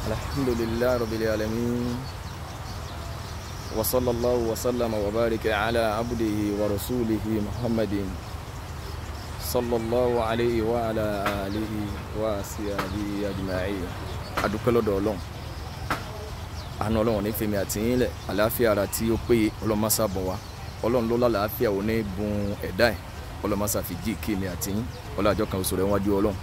الحمد لله رب العالمين وصلى الله وسلم وبارك على عبده ورسوله محمد صلى الله عليه وعلى آله وصحبه أجمعين adúpẹ́ lọ́dọ̀ ọlọ́run àánú ọlọ́run ní fèmí àtìyín lẹ̀ àlàáfíà ara tí ó péye ọlọ́mọṣà bọ̀ wá ọlọ́run ló lálàáfíà ò ní bùn ẹ̀dá ẹ̀ ọlọ́mọṣà fi jí kí èmi àtìyín ọlọ́àjọ kan oṣù rẹ̀ wájú ọlọ́run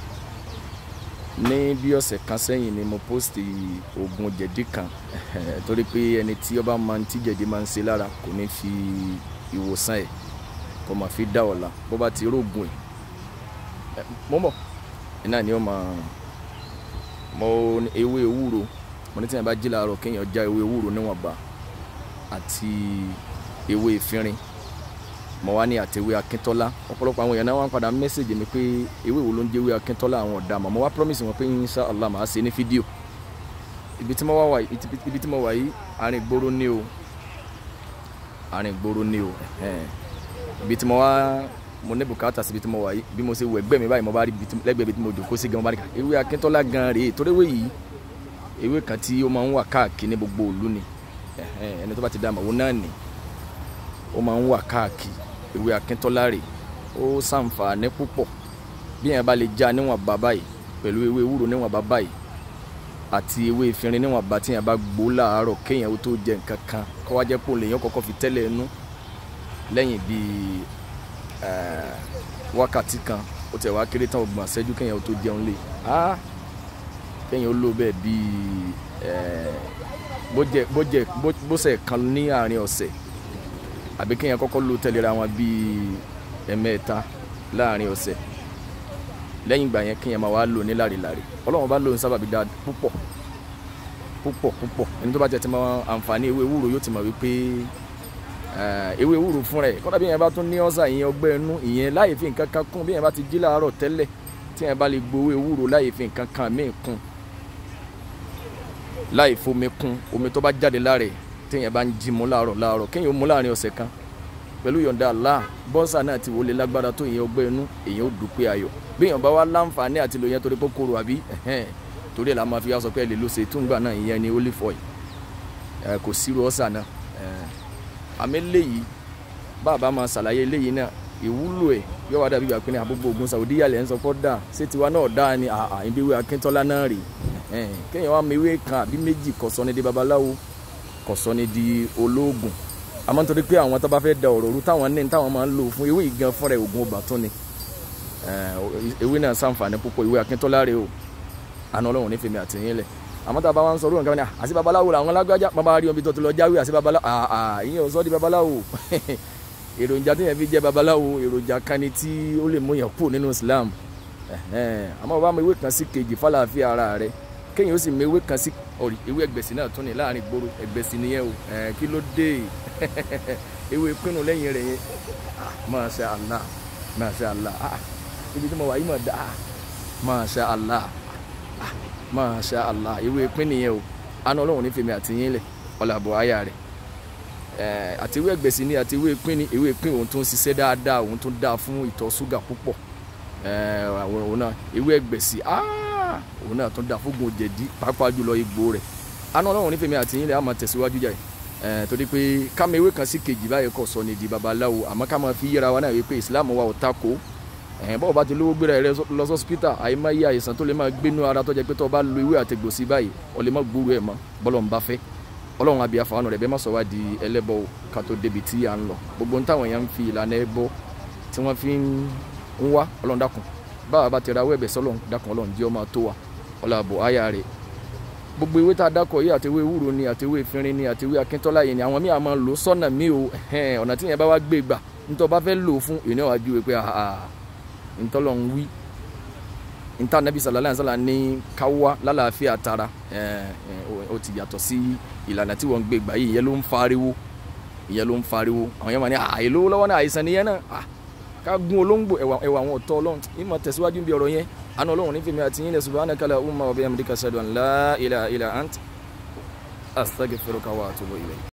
ní bí ọ̀sẹ̀ kan sẹ́yìn ni mo post oògùn jẹ̀dí kan torí pé ẹni tí ó bá máa ń tí jẹ̀dí máa ń ṣe lára kò ní fi ìwòsàn ẹ̀ kó máa fi dá ọ̀la bó bá ti rógùn ẹ̀ mọ́mọ́ ẹ̀ náà ni ó máa mo ní ewé ewúro mo ní tí yẹn bá jí láàárọ̀ kéèyàn já ewé ewúro níwọ̀nba àti ewé ìfinrin mo wá ní àtẹwé akíntọ́lá ọ̀pọ̀lọpọ̀ àwọn èèyàn náà wọ́n padà mẹ́sẹ̀gì mi pé ewé wo ló ń jẹ́ ewé akíntọ́lá àwọn ọ̀dà mọ̀ mo wá promise wọn pé insha allah màá ṣe ní fídíò ibi tí mo wá wà ibi tí mo wà yìí àárín ìgboro ní o àárín ìgboro ní o ibi tí mo wá mo ní bùkátà síbi tí mo wà yìí bí mo ṣe wọ ẹgbẹ́ mi báyìí mo bá rí lẹ́gbẹ̀ẹ́ ibi tí mo jòkó sí gan mo bá rí ká ewé akíntọ́lá gan rèé torí ewé yìí ewé kan tí ó máa ń wà káàkiri ní gbogbo ìlú ni ẹni tó bá ti dá àmọ́ òun náà nì ó máa ń wà káàkiri ewé akíntọ́lá rè ó ṣàǹfààní púpọ̀ bí yẹn bá lè já níwọ̀n bàbá yìí pẹ̀lú ewé ewúro níwọ̀n bàbá yìí àti ewé ìfinrin níwọ̀n bá tí yẹn bá gbó láàárọ̀ kéèyàn ó tó jẹ nǹkan kan kó wá jẹ́ pò lèyàn kọ́kọ́ fi tẹ́lẹ̀ ẹnu lẹ́yìn bíi wákàtí kan ó tẹ̀ wá kéré tán ọgbọ̀n àṣẹ́jú kéèyàn ó tó jẹun lé kéèyàn ó lò bẹ́ẹ̀ bíi bó jẹ bó ṣe kan ní àárín ọ̀sẹ̀ àbí kéèyàn kọ́kọ́ lò tẹ̀léra wọn bíi ẹ̀mẹ́ta láàrin ọ̀sẹ̀ lẹ́yìn ìgbà yẹn kéèyàn máa wá lò ní lárilári ọlọ́run bá lò ní sábàbí dáa púpọ̀ púpọ̀ púpọ̀ ẹni tó bá jẹ́ ti mọ àǹfààní ewé ewúro yóò ti mọ̀ wípé ewé ewúro fún rẹ̀ kọ́dà bí yẹn bá tún ní ọ́sà ìyẹn ọgbẹ́ inú ìyẹn láì fi nǹkan kan kún bí yẹn bá ti jí láàárọ̀ tẹ́lẹ̀ tí yẹn bá lè gbowó ewúro láì fi nǹkan kan míì kún láì fomi kún omi tó bá jáde lára ẹ̀ téèyàn bá ń jí mu láàárọ̀ láàárọ̀ kéèyàn ó mu láàrin ọ̀sẹ̀ kan pẹ̀lú yọ̀ǹda Allah bọ́nsà náà ti wọlé lágbára tó ìyẹn ọgbẹ́ inú èyàn ó dúpẹ́ ayọ̀ bí èèyàn bá wá láǹfààní àti lò yẹn torí pé kóró àbí torí ẹ̀ la máa fi wá sọ pé ẹ lè lo ṣètúngbà náà ìyẹn ni olive oil kò sírú ọ̀sà náà àmì léyìí bàbá máa ṣàlàyé léyìí náà ìwúlò ẹ̀ yóò wá dàbí ìgbà àbúgbò ogun Saudi yàlẹ̀ ń sọ pé dà ṣé tiwa náà dáa ni àìbíwé Akíntọ́lá náà rè kéèyàn wá mewé kan àbí méjì kọ̀sọ́ ni di babaláwo kọ̀sọ́ ni di olóògùn àmọ́ nítorí pé àwọn tó bá fẹ́ da ọ̀rọ̀ rú táwọn ní táwọn máa ń lò fún ewé ìgan fúnra ẹ̀ oògùn ọba tún ni ewé náà ṣàǹfààní púpọ̀ ìwé Akíntọ́lá rè o àna ọlọ́run ní fèmí àtìyìn lẹ̀ àmọ́ tá a bá wá ń sọ lóhùn kan ní àti babaláwo làwọn lágbájá bàbá rí omi tó ti lọ jáwé àti babaláwo àà ìyẹn ò sọ di babaláwo èròjà tí yẹn fi jẹ babaláwo èròjà kan ni tí ó lè mú yẹn kú nínú Islam àmọ́ bá mi ewé kan sí kejì fàlàáfíà ara rẹ̀ kéèyàn ó sì mú ewé kan sí ọ̀rì ewé ẹgbẹ̀sì náà tún ní láàrin gbòòrò ẹgbẹ̀sì nìyẹn o kí ló dé ewé pinnu lẹ́yìn rẹ̀ yẹn Masha Allah Masha Allah ibi tí mo wà yìí mọ̀ dá Masha Allah Masha Allah ewé pín nìyẹn o àná ọlọ́run ní fèmí àtìyín lẹ̀ ọ̀làbọ̀ àyà rẹ̀ àti ewé ẹgbẹ̀sì ni àti ewé pín ni ewé pín òun tún ṣiṣẹ́ dáadáa òun tún dáa fún ìtọ̀ ṣúgà púpọ̀ àwọn òun náà ewé ẹgbẹ̀sì òun náà tún dáa fógun jẹ̀dí pàápàá jùlọ egbò rẹ̀ àná ọlọ́run ní fèmí àtìyín lẹ̀ á máa tẹ̀síwájú jà yìí torí pé kámi ewé kan sí kejì báyìí kò sọ ní di babaláwo àmọ́ ká máa fi yẹra wa náà wípé ìsìláàmù wa ò takò bọ́ọ̀ bá ti lówó gbéra rẹ lọ sọ́sìpítà àìmáyé àìsàn tó lè máa gbénú ara tó jẹ́ pé tó bá lo ewé àtẹ̀gbò sí báyìí ọ lè má gbúrú ẹ̀ mọ́ bọ́lọ̀ ń bá fẹ́ ọlọ́run àbí àfààní rẹ̀ bẹ́ẹ̀ má sọ wá di ẹlẹ́bọ ká tó débi tí à ń lọ gbogbo táwọn èèyàn ń fi ìlànà ẹbọ tí wọ́n fi ń wá ọlọ́run dákun báwa bá ti ra wẹ́ẹ̀bẹ̀ sọ́lọ́run dákun ọlọ́run jẹ́ ọmọ tó wa ọlọ́àbọ̀ àyà rẹ̀ gbogbo ewé tá a dákọ̀ yìí àti ewé ewúro ni àti ewé ìfinrin ni àti ewé akíntọ́lá yìí ni àwọn míì àmọ́ lò sọ́nà míì o ọ̀nà tí yẹn bá wá gbé gbà nítorí bá fẹ́ lò fún ìní ọ̀wá ju pé ntọ́lọ̀ ń wí nta nabi sallallahu alaihi wasallam ní káwá lálàáfíà tara ó ti yàtọ̀ sí ìlànà tí wọ́n ń gbé gbà yìí ìyẹn ló ń fariwo ìyẹn ló ń fariwo àwọn yẹn máa ní àyè lówó lọ́wọ́ náà àìsàn nìyẹn náà ká gún olóńgbò ẹ̀wà àwọn ọ̀tọ́ ọlọ́run ìmọ̀ tẹ̀síwájú bí ọ̀rọ̀ yẹn àná ọlọ́run ní fèmí àti yín lẹ̀ subhanaka allahumma wa bihamdika ashhadu an la ilaha illa ant astaghfiruka wa atubu ilayk